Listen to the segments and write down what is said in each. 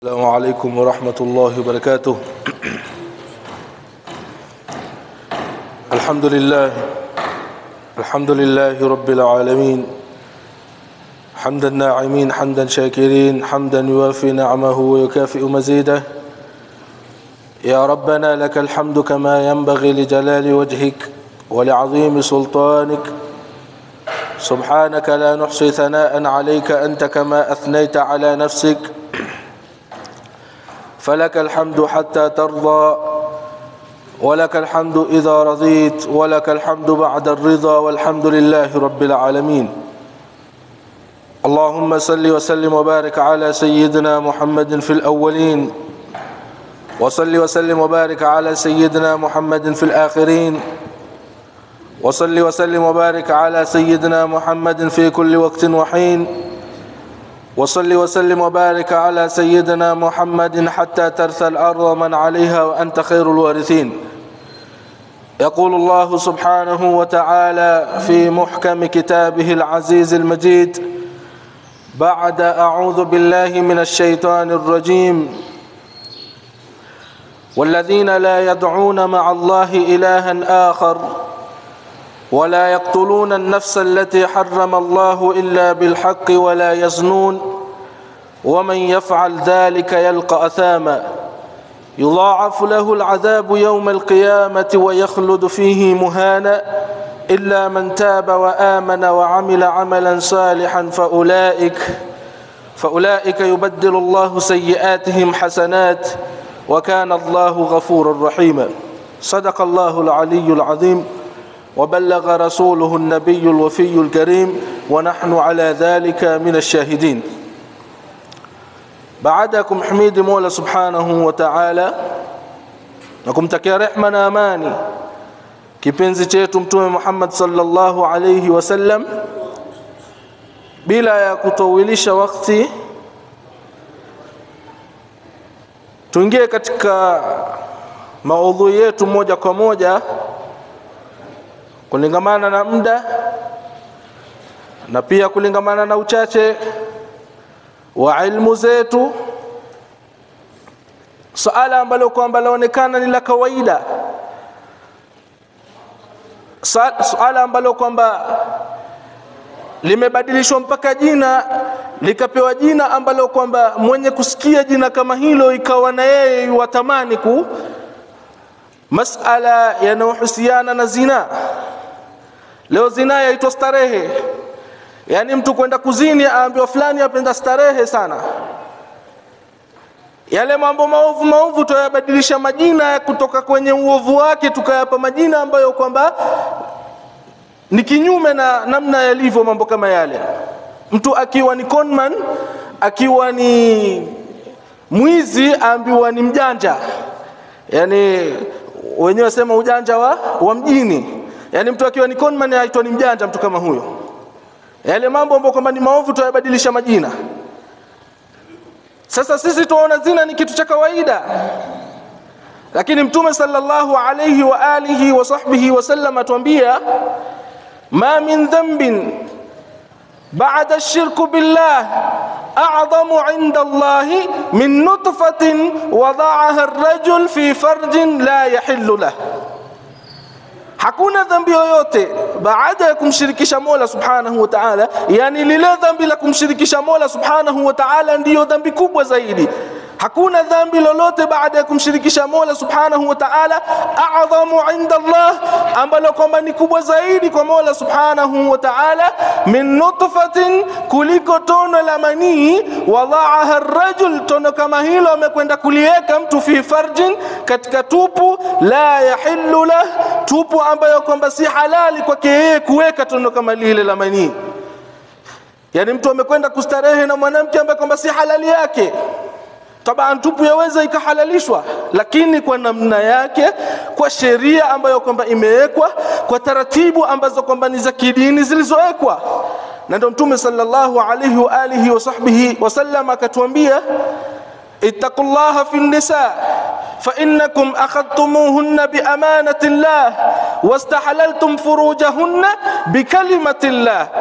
السلام عليكم ورحمة الله وبركاته الحمد لله الحمد لله رب العالمين حمد الناعمين حمدا شاكرين حمدا يوافي نعمه ويكافئ مزيده يا ربنا لك الحمد كما ينبغي لجلال وجهك ولعظيم سلطانك سبحانك لا نحصي ثناء عليك أنت كما أثنيت على نفسك فلك الحمد حتى ترضى ولك الحمد إذا رضيت ولك الحمد بعد الرضا والحمد لله رب العالمين اللهم صل وسلم وبارك على سيدنا محمد في الأولين وصل وسلم وبارك على سيدنا محمد في الآخرين وصل وسلم وبارك على سيدنا محمد في كل وقت وحين وصل وسلم وبارك على سيدنا محمد حتى ترثى الأرض من عليها وأنت خير الوارثين يقول الله سبحانه وتعالى في محكم كتابه العزيز المجيد بعد أعوذ بالله من الشيطان الرجيم والذين لا يدعون مع الله إلها آخر ولا يقتلون النفس التي حرم الله إلا بالحق ولا يزنون ومن يفعل ذلك يلقى أثاما يضاعف له العذاب يوم القيامة ويخلد فيه مهانا إلا من تاب وآمن وعمل عملا صالحا فأولئك فأولئك يبدل الله سيئاتهم حسنات وكان الله غفورا رحيما صدق الله العلي العظيم وبلغ رسوله النبي الوفي الكريم ونحن على ذلك من الشاهدين بعدكم حميد مولى سبحانه وتعالى nakumtakia rehma na amani kipenzi chetu mtume Muhammad sallallahu alayhi wasallam bila ya kutowilisha wakati tuingie katika maudhui yetu moja kwa moja kulingamana na muda na pia kulingamana na uchache wa ilmu zetu suala ambalo kwamba laonekana ni la kawaida suala ambalo kwamba limebadilishwa mpaka jina likapewa jina ambalo kwamba mwenye kusikia jina kama hilo ikawa na yeye watamani ku masala yanayohusiana na zina leo zina yaitwa starehe yaani mtu kwenda kuzini aambiwa fulani apenda starehe sana yale mambo maovu maovu tuyabadilisha majina kutoka kwenye uovu wake tukayapa majina ambayo kwamba ni kinyume na namna yalivyo mambo kama yale mtu akiwa ni conman akiwa ni mwizi aambiwa ni mjanja yani wenyewe sema ujanja wa, wa mjini yani mtu akiwa ni conman aitwa ni mjanja mtu kama huyo yale mambo ambayo kwamba ni maovu tuyabadilisha majina sasa sisi tunaona zina ni kitu cha kawaida lakini mtume sallallahu alayhi wa alihi wa sahbihi wasallam atuambia ma min dhanbin ba'da ash-shirk billah a'zamu 'inda Allah min nutfatin wada'aha ar-rajul fi farjin la yahillu lahu hakuna dhambi yoyote baada ya kumshirikisha Mola Subhanahu wa Ta'ala, yani lile dhambi la kumshirikisha Mola Subhanahu wa Ta'ala ndiyo dhambi kubwa zaidi. Hakuna dhambi lolote baada ya kumshirikisha Mola Subhanahu wa Ta'ala a'dhamu 'inda Allah, ambalo kwamba ni kubwa zaidi kwa Mola Subhanahu wa Ta'ala min nutfatin, kuliko tono la manii wadhaaha ar-rajul, tono kama hilo amekwenda kuliweka mtu fi farjin, katika tupu la yahillu lah, tupu ambayo kwamba si halali kwake yeye kuweka tono kama lile la manii. Yani mtu amekwenda kustarehe na mwanamke ambaye kwamba si halali yake Taban tupu yaweza ikahalalishwa, lakini kwa namna yake, kwa sheria ambayo kwamba imewekwa, kwa taratibu ambazo kwamba ni za kidini zilizowekwa. Na ndio Mtume sallallahu alayhi wa alihi wa sahbihi wasallam akatuambia, ittaqullaha fi nisa فإنكم أخذتموهن بأمانة الله واستحللتم فروجهن بكلمة الله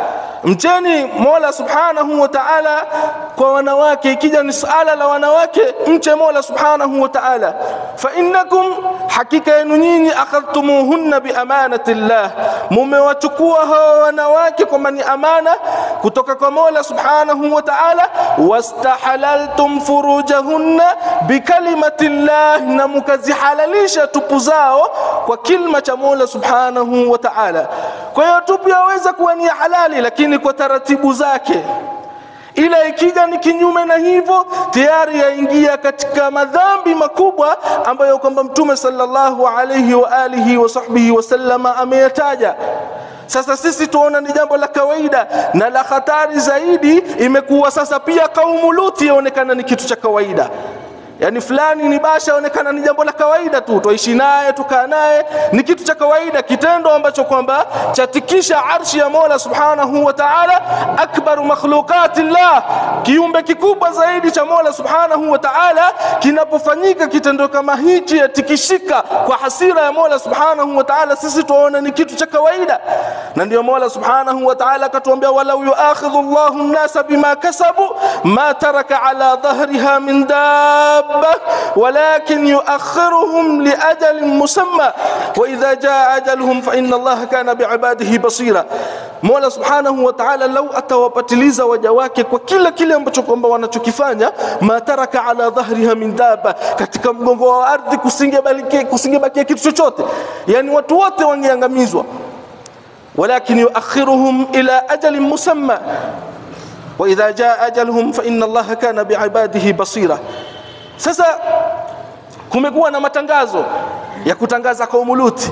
mcheni Mola subhanahu wa ta'ala kwa wanawake. Ikija ni suala la wanawake, mche Mola subhanahu wa ta'ala. Fa innakum, hakika yenu nyinyi, akhadhtumuhunna bi amanati llah, mumewachukua hawa wanawake kwamba ni amana kutoka kwa Mola subhanahu wa ta'ala. Wastahalaltum furujahunna bikalimati llah, na mukazihalalisha tupu zao kwa kilma cha Mola subhanahu wa ta'ala. Kwa hiyo tupu yaweza kuwa ni halali, lakini kwa taratibu zake ila ikija ni kinyume na hivyo tayari yaingia katika madhambi makubwa ambayo kwamba mtume sallallahu alayhi wa alihi wa sahbihi wasallama ameyataja sasa sisi tuona ni jambo la kawaida na la hatari zaidi imekuwa sasa pia kaumu luti yaonekana ni kitu cha kawaida yaani fulani ni basha onekana ni jambo la kawaida tu twaishi naye tukaa naye ni kitu cha kawaida kitendo ambacho kwamba chatikisha arshi ya mola subhanahu wa taala akbaru makhluqati llah kiumbe kikubwa zaidi cha mola subhanahu wa taala kinapofanyika kitendo kama hichi yatikishika kwa hasira ya mola subhanahu wa taala sisi tuaona ni kitu cha kawaida na ndio mola subhanahu wa taala akatuambia walau yuakhidhu llahu nnasa bima kasabu ma taraka ala dhahriha min dab دابة ولكن يؤخرهم لأجل مسمى وإذا جاء أجلهم فإن الله كان بعباده بصيرا Mola subhanahu wa ta'ala lau atawapatiliza waja wake kwa kila kile ambacho kwamba wanachokifanya, mataraka ala dhahriha min daba, katika mgongo wa ardhi kusingebakia kusingebakia kitu chochote, yani watu wote wangeangamizwa. Walakin yuakhiruhum ila ajalin musamma wa idha jaa ajaluhum fa inna Allaha kana biibadihi basira. Sasa kumekuwa na matangazo ya kutangaza kaumu Luti,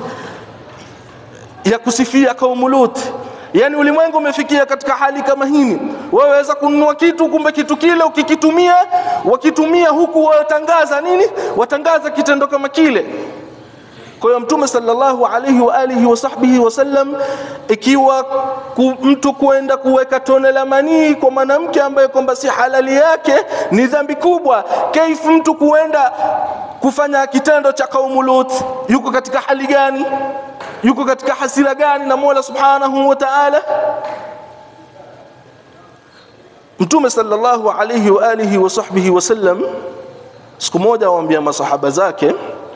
ya kusifia kaumu Luti. Yaani ulimwengu umefikia katika hali kama hii, wewe waweza kununua kitu, kumbe kitu kile ukikitumia, wakitumia huku watangaza nini? Watangaza kitendo kama kile. Kwa hiyo Mtume sallallahu alaihi wa alihi wa sahbihi wasallam, ikiwa ku, mtu kwenda kuweka tone la manii kwa mwanamke ambaye kwamba si halali yake ni dhambi kubwa, kaifu mtu kuenda kufanya kitendo cha kaumu Lut, yuko katika hali gani? Yuko katika hasira gani na Mola subhanahu wa ta'ala? Mtume sallallahu alaihi wa alihi wa sahbihi wasallam siku moja awaambia masahaba zake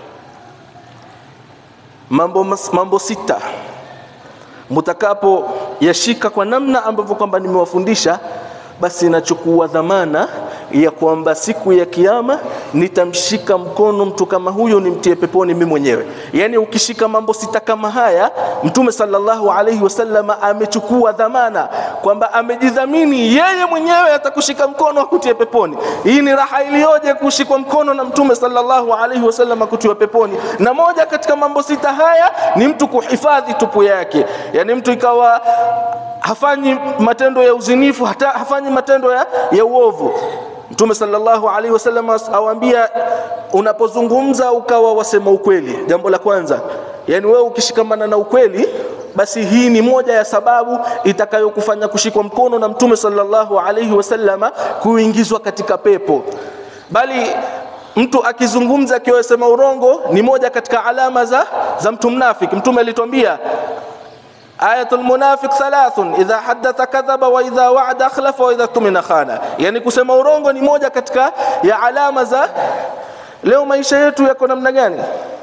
mambo, mambo sita mutakapo yashika kwa namna ambavyo kwamba nimewafundisha, basi nachukua dhamana ya kwamba siku ya Kiyama nitamshika mkono mtu kama huyo nimtie peponi mimi mwenyewe. Yaani ukishika mambo sita kama haya, Mtume sallallahu alaihi wasallam amechukua dhamana kwamba amejidhamini yeye mwenyewe atakushika mkono akutie peponi. Hii ni raha iliyoje kushikwa mkono na Mtume sallallahu alaihi wasallam akutiwa peponi. Na moja katika mambo sita haya ni mtu kuhifadhi tupu yake, yaani mtu ikawa hafanyi matendo ya uzinifu, hata hafanyi matendo ya, ya uovu. Mtume sallallahu alaihi wasallam awaambia, unapozungumza ukawa wasema ukweli. Jambo la kwanza, yani wewe ukishikamana na ukweli, basi hii ni moja ya sababu itakayokufanya kushikwa mkono na Mtume sallallahu alaihi wasallam kuingizwa katika pepo. Bali mtu akizungumza akiwa sema urongo ni moja katika alama za, za mtu mnafiki. Mtume alituambia Ayatul munafiq thalathun idha haddatha kadhaba wa idha wa'ada akhlafa wa idha tumina khana. Yani kusema urongo ni moja katika ya alama za leo. Maisha yetu yako namna gani?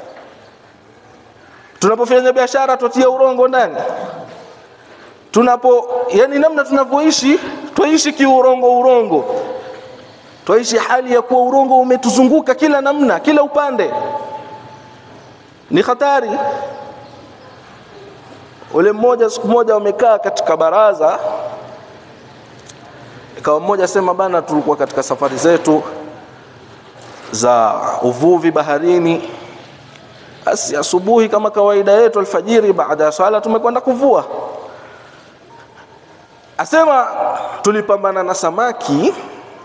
Tunapofanya biashara tutia urongo ndani, tunapo yani namna tunavyoishi twaishi kiurongo urongo, twaishi hali ya kuwa urongo umetuzunguka kila namna, kila upande. Ni hatari. Ule mmoja siku moja wamekaa katika baraza, ikawa mmoja sema, bana, tulikuwa katika safari zetu za uvuvi baharini, basi asubuhi kama kawaida yetu, alfajiri, baada ya swala tumekwenda kuvua. Asema tulipambana na samaki,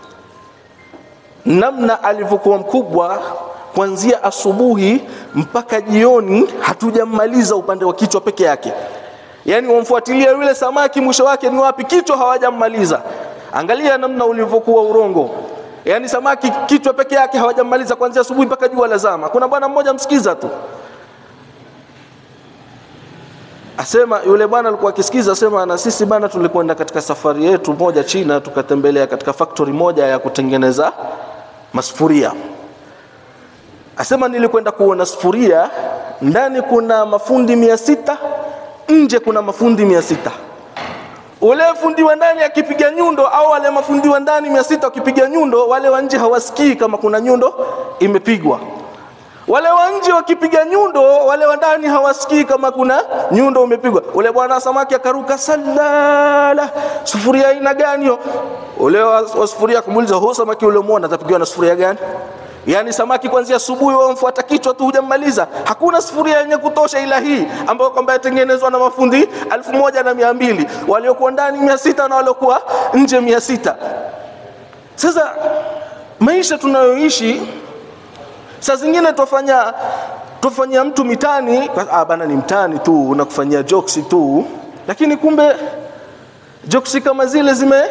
namna alivyokuwa mkubwa kuanzia asubuhi mpaka jioni, hatujammaliza upande wa kichwa peke yake. Yaani wamfuatilia yule samaki, mwisho wake ni wapi? Kichwa hawajammaliza. Angalia namna ulivyokuwa urongo. Yaani samaki kichwa peke yake hawajammaliza kuanzia asubuhi mpaka jua lazama. Kuna bwana mmoja msikiza tu, asema yule bwana alikuwa akisikiza, asema na sisi bana, tulikwenda katika safari yetu moja China, tukatembelea katika factory moja ya kutengeneza masufuria. Asema nilikwenda kuona sufuria, ndani kuna mafundi mia sita, nje kuna mafundi mia sita. Ule fundi wa ndani akipiga nyundo au wale mafundi wa ndani mia sita wakipiga nyundo, wale wa nje hawasikii kama kuna nyundo imepigwa wale wa nje wakipiga nyundo, wale wa ndani hawasikii kama kuna nyundo umepigwa. Ule bwana samaki akaruka salala, sufuria aina gani hiyo? Ule wa, wa sufuria kumuuliza, huo samaki ule muona atapigiwa na sufuria gani? Yaani samaki kuanzia asubuhi wamfuata kichwa tu hujammaliza. Hakuna sufuria yenye kutosha ila hii ambayo kwamba yatengenezwa na mafundi elfu moja na mia mbili waliokuwa ndani mia sita na waliokuwa nje mia sita. Sasa maisha tunayoishi saa zingine twafanya twafanyia mtu mitani ah, bana ni mtani tu unakufanyia jokes tu, lakini kumbe jokes kama zile zime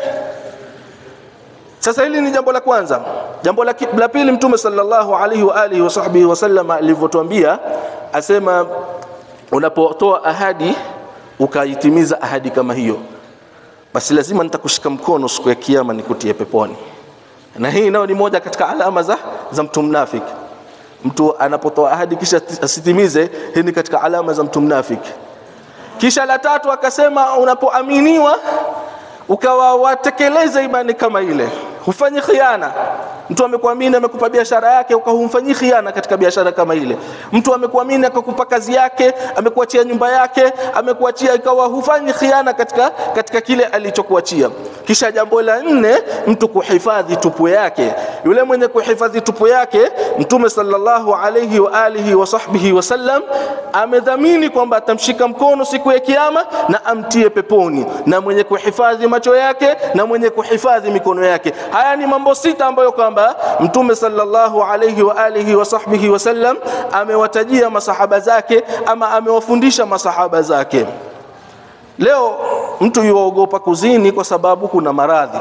sasa hili ni jambo la kwanza. Jambo la, la pili, Mtume sallallahu alaihi wa alihi wa sahbihi wasallam alivyotuambia, asema unapotoa ahadi ukaitimiza ahadi kama hiyo, basi lazima nitakushika mkono siku ya Kiyama nikutie peponi. Na hii nayo ni moja katika alama za, za mtu mnafiki. Mtu anapotoa ahadi kisha asitimize, hii ni katika alama za mtu mnafiki. Kisha la tatu akasema, unapoaminiwa ukawa watekeleza imani kama ile, hufanyi khiana. Mtu amekuamini amekupa biashara yake, ukahumfanyii khiana katika biashara kama ile. Mtu amekuamini akakupa kazi yake, amekuachia nyumba yake, amekuachia, ikawa hufanyi khiana katika, katika kile alichokuachia. Kisha jambo la nne, mtu kuhifadhi tupu yake. Yule mwenye kuhifadhi tupu yake, Mtume sallallahu alayhi wa alihi wa sahbihi wasallam amedhamini kwamba atamshika mkono siku ya Kiyama na amtie peponi, na mwenye kuhifadhi macho yake na mwenye kuhifadhi mikono yake. Haya ni mambo sita ambayo kwamba Mtume sallallahu alayhi wa alihi wa sahbihi wasallam amewatajia masahaba zake ama amewafundisha masahaba zake. Leo mtu yuogopa kuzini kwa sababu kuna maradhi.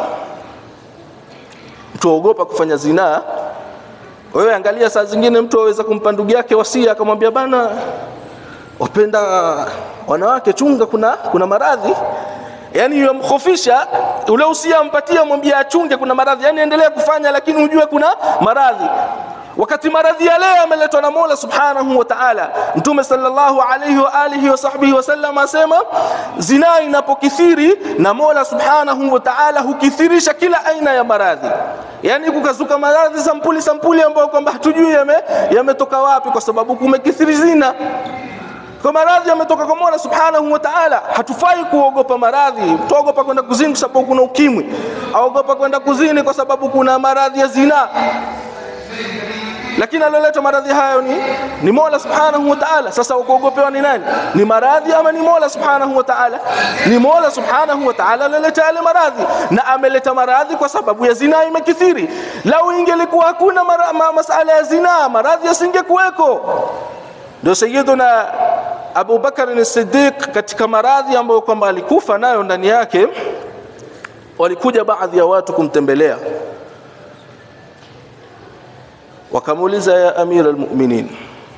Mtu aogopa kufanya zinaa. Wewe angalia, saa zingine mtu aweza kumpa ndugu yake wasia, akamwambia bana, wapenda wanawake, chunga, kuna, kuna maradhi yani yamkhofisha ule usia ampatia, mwambie achunge, kuna maradhi. Yani endelea kufanya, lakini ujue kuna maradhi. Wakati maradhi ya leo yameletwa na Mola Subhanahu wa Ta'ala. Mtume sallallahu alayhi wa alihi wa sahbihi wasallam asema, zinaa inapokithiri na Mola Subhanahu wa Ta'ala hukithirisha kila aina ya maradhi. Yani kukazuka maradhi sampuli sampuli ambayo kwamba hatujui yametoka yame wapi, kwa sababu kumekithiri zina kwa maradhi yametoka kwa Mola Subhanahu wa Ta'ala. Hatufai kuogopa maradhi. Tuogopa kwenda kuzini kwa sababu kuna ukimwi, aogopa kwenda kuzini kwa sababu kuna maradhi ya zina, lakini aloleta maradhi hayo ni, ni Mola Subhanahu wa Ta'ala. Sasa kuogopewa ni nani? Ni maradhi ama ni Mola Subhanahu wa Ta'ala? Ni Mola Subhanahu wa Ta'ala aloleta yale maradhi, na ameleta maradhi kwa sababu ya zina imekithiri. Lau ingelikuwa hakuna mara, ma, masala ya zina, maradhi yasingekuweko. Ndio Sayyiduna Abu Bakar as-Siddiq katika maradhi ambayo kwamba alikufa nayo ndani yake, walikuja baadhi ya watu kumtembelea, wakamuuliza ya amira almu'minin,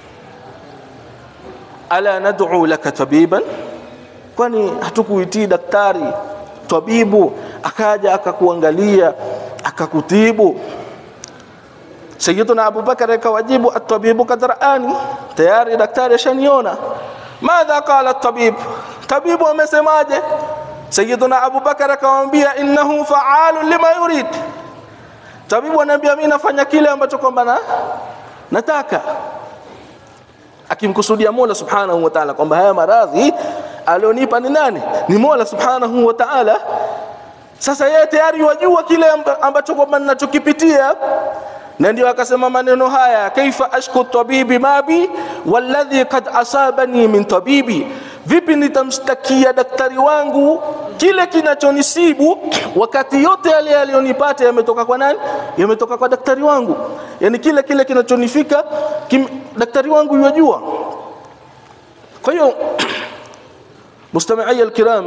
ala nad'u laka tabiban, kwani hatukuitii daktari tabibu akaja akakuangalia akakutibu? Sayyiduna Abu Bakar akawajibu, at-tabibu kad raani, tayari daktari ashaniona. Madha qala at-tabib, tabibu amesemaje? Sayyiduna Abu Bakar akamwambia, innahu fa'alun lima yurid. Tabibu anaambia mimi nafanya kile ambacho kwamba na nataka, akimkusudia Mola Subhanahu wa Ta'ala kwamba haya maradhi alionipa ni nani? Ni Mola Subhanahu wa Ta'ala. Sasa yeye tayari wajua kile ambacho kwamba ninachokipitia na ndio akasema maneno haya, kaifa ashku tabibi mabi walladhi kad asabani min tabibi, vipi nitamshtakia daktari wangu kile kinachonisibu wakati yote yale yaliyonipata yametoka kwa nani? Yametoka kwa daktari wangu. Yani kile kile kinachonifika kim, daktari wangu yajua. Kwa hiyo mustamiia alkiram,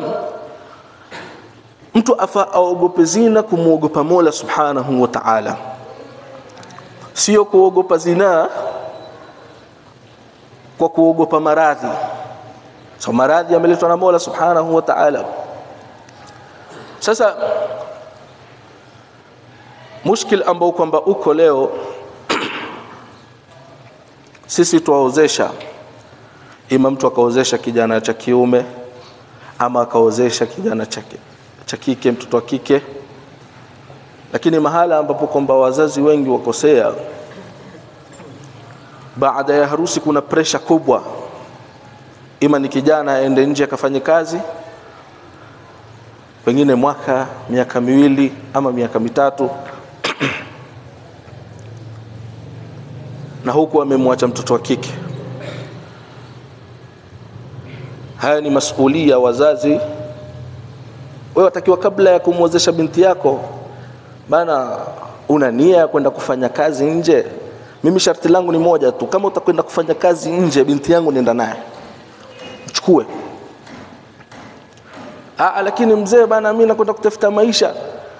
mtu afa aogope zina kumwogopa Mola subhanahu wa ta'ala sio kuogopa zinaa kwa kuogopa maradhi, so maradhi yameletwa na Mola subhanahu wa ta'ala sasa mushkil ambao kwamba uko leo sisi tuwaozesha ima mtu akaozesha kijana cha kiume ama akaozesha kijana cha kike mtoto wa kike lakini mahala ambapo kwamba wazazi wengi wakosea baada ya harusi kuna presha kubwa ima ni kijana aende nje akafanye kazi pengine mwaka miaka miwili ama miaka mitatu na huku amemwacha mtoto wa kike haya ni masulia wazazi wewe watakiwa kabla ya kumwozesha binti yako bana una nia ya kwenda kufanya kazi nje mimi sharti langu ni moja tu kama utakwenda kufanya kazi nje binti yangu nenda naye mchukue Aa, lakini mzee bana mimi nakwenda kutafuta maisha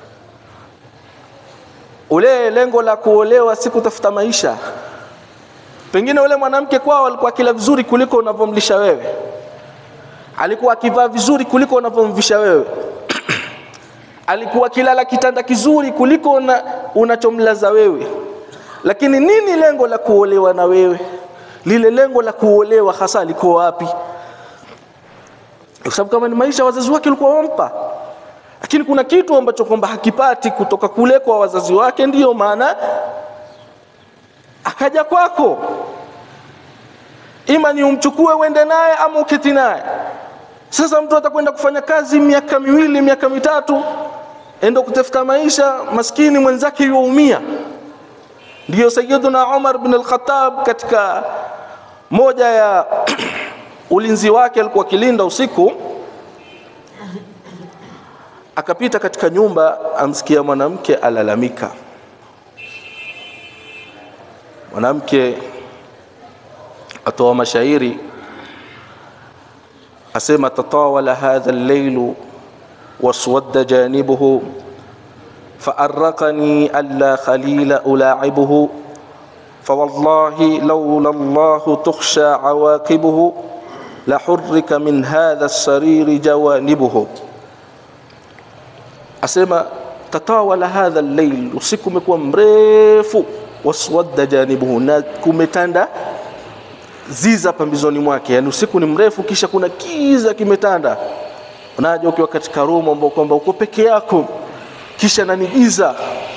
ule lengo la kuolewa si kutafuta maisha pengine ule mwanamke kwao alikuwa akila vizuri kuliko unavyomlisha wewe alikuwa akivaa vizuri kuliko unavyomvisha wewe alikuwa akilala kitanda kizuri kuliko una, unachomlaza wewe lakini nini lengo la kuolewa na wewe lile lengo la kuolewa hasa liko wapi kwa sababu kama ni maisha wazazi wake walikuwa wampa lakini kuna kitu ambacho kwamba hakipati kutoka kule kwa wazazi wake ndiyo maana akaja kwako ima ni umchukue uende naye ama uketi naye sasa mtu atakwenda kufanya kazi miaka miwili miaka mitatu endo kutafuta maisha maskini mwenzake yuumia ndiyo sayyiduna Umar bin al-Khattab katika moja ya ulinzi wake alikuwa akilinda usiku akapita katika nyumba amsikia mwanamke alalamika mwanamke atoa mashairi asema tatawala hadha al-layl waswadda janibuhu فأرقني ألا خليل ألاعبه فوالله لولا الله تخشى عواقبه لحرك من هذا السرير جوانبه أسمى تطاول هذا الليل usiku umekuwa mrefu waswadda janibuhu na kumetanda ziza pambizoni mwake yani usiku ni mrefu kisha kuna kiza kimetanda unaja ukiwa katika room ambao kwamba uko peke yako kisha nanigiza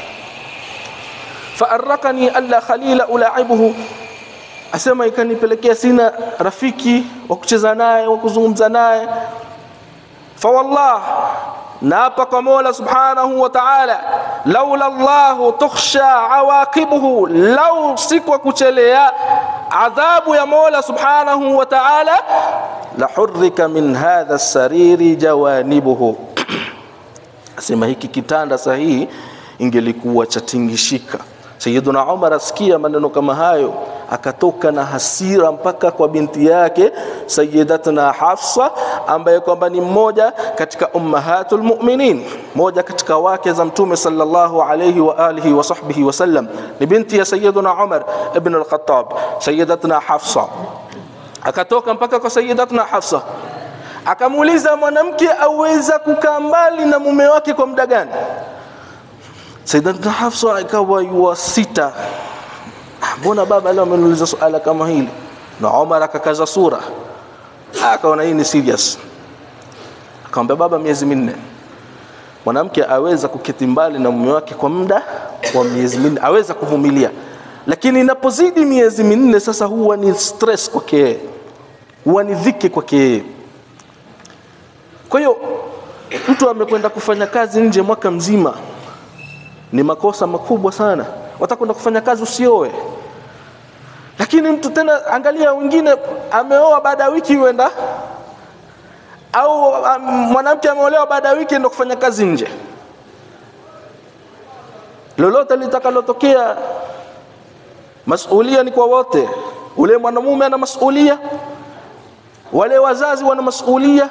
faarakani alla khalila ulaibuhu asema ikanipelekea sina rafiki wa kucheza naye wa kuzungumza naye fawallah naapa kwa Mola subhanahu wa ta'ala laula Allah tukhsha awaqibuhu lau sikwa kuchelea adhabu ya Mola subhanahu wa ta'ala la hurrika min hadha as-sariri jawanibuhu asema hiki kitanda sahihi ingelikuwa chatingishika Sayyiduna Umar asikia maneno kama hayo akatoka na hasira mpaka kwa binti yake Sayyidatuna Hafsa ambaye kwamba ni mmoja katika ummahatul mu'minin moja katika wake za mtume sallallahu alayhi wa alihi wa sahbihi wasallam ni binti ya Sayyiduna Umar ibn al-Khattab Sayyidatuna Hafsa akatoka mpaka kwa Sayyidatuna Hafsa akamuuliza mwanamke aweza kukaa mbali na mume wake kwa muda gani Sayyidatuna Hafsa ikawa yuwa sita mbona baba leo ameniuliza suala kama hili na Umar akakaza sura akaona hii ni serious akamwambia baba miezi minne mwanamke aweza kuketi mbali na mume wake kwa muda wa miezi minne aweza kuvumilia lakini inapozidi miezi minne sasa huwa ni stress kwake huwa ni dhiki kwake kwa hiyo mtu amekwenda kufanya kazi nje mwaka mzima ni makosa makubwa sana watakwenda kufanya kazi usioe lakini mtu tena angalia wengine ameoa baada ya wiki huenda au um, mwanamke ameolewa baada ya wiki ndo kufanya kazi nje lolote litakalotokea masulia ni kwa wote ule mwanamume ana masulia wale wazazi wana masulia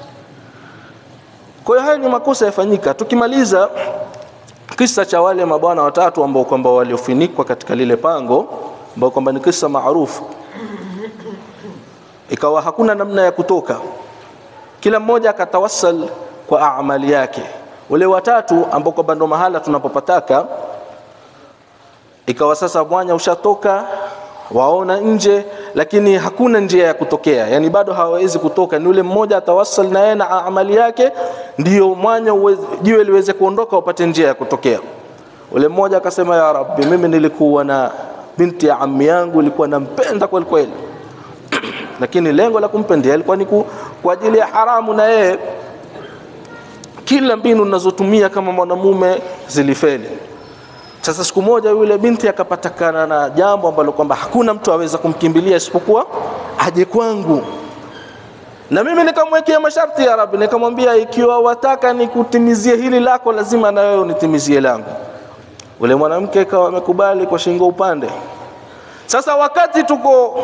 kwa hiyo haya ni makosa yafanyika tukimaliza kisa cha wale mabwana watatu ambao kwamba waliofunikwa katika lile pango ambao kwamba ni kisa maarufu ikawa hakuna namna ya kutoka kila mmoja akatawassal kwa amali yake wale watatu ambao kwamba ndo mahala tunapopataka ikawa sasa mwanya ushatoka waona nje lakini hakuna njia ya kutokea yani bado hawawezi kutoka ni yule mmoja atawassal na yeye na amali yake ndio mwanya uweze- jiwe liweze kuondoka upate njia ya kutokea ule mmoja akasema ya rabbi mimi nilikuwa na binti ya ammi yangu ilikuwa nampenda kweli kweli lakini lengo la kumpendea ilikuwa ni ku- kwa ajili ya haramu na yeye kila mbinu ninazotumia kama mwanamume zilifeli sasa siku moja yule binti akapatikana na jambo ambalo kwamba hakuna mtu aweza kumkimbilia isipokuwa aje kwangu na mimi nikamwekea masharti ya Rabbi, nikamwambia ikiwa wataka nikutimizie hili lako, lazima na wewe unitimizie langu. Ule mwanamke akawa amekubali kwa shingo upande. Sasa wakati tuko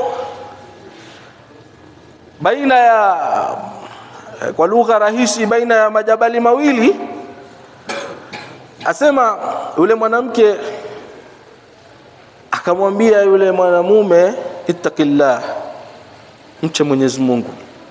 baina ya kwa lugha rahisi, baina ya majabali mawili, asema yule mwanamke akamwambia yule mwanamume, ittaqillah, mche Mwenyezi Mungu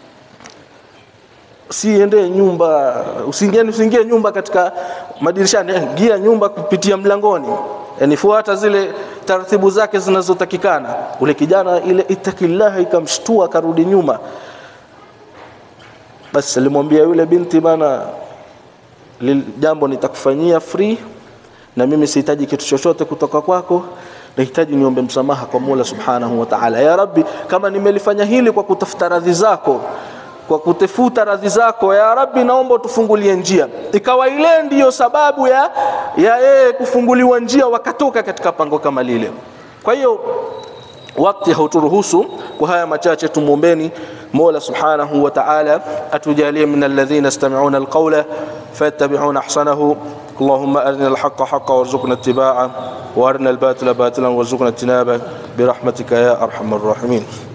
usiende nyumba usiingie usiingie nyumba katika madirishani eh, ingia nyumba kupitia mlangoni yani fuata zile taratibu zake zinazotakikana ule kijana ile itakillah ikamshtua akarudi nyuma basi alimwambia yule binti bana lil- jambo nitakufanyia free na mimi sihitaji kitu chochote kutoka kwako nahitaji niombe msamaha kwa Mola Subhanahu wa Ta'ala ya Rabbi kama nimelifanya hili kwa kutafuta radhi zako kwa kutafuta radhi zako ya Rabbi naomba utufungulie njia ikawa ile ndiyo sababu ya ya yeye kufunguliwa njia wakatoka katika pango kama lile kwa hiyo wakati hauturuhusu kwa haya machache tumuombeni Mola Subhanahu wa Ta'ala atujalie min alladhina yastami'una alqawla fayattabi'una ahsanahu اللهم أرنا الحق حقا وارزقنا اتباعه وأرنا الباطل باطلا وارزقنا اجتنابه برحمتك يا أرحم الراحمين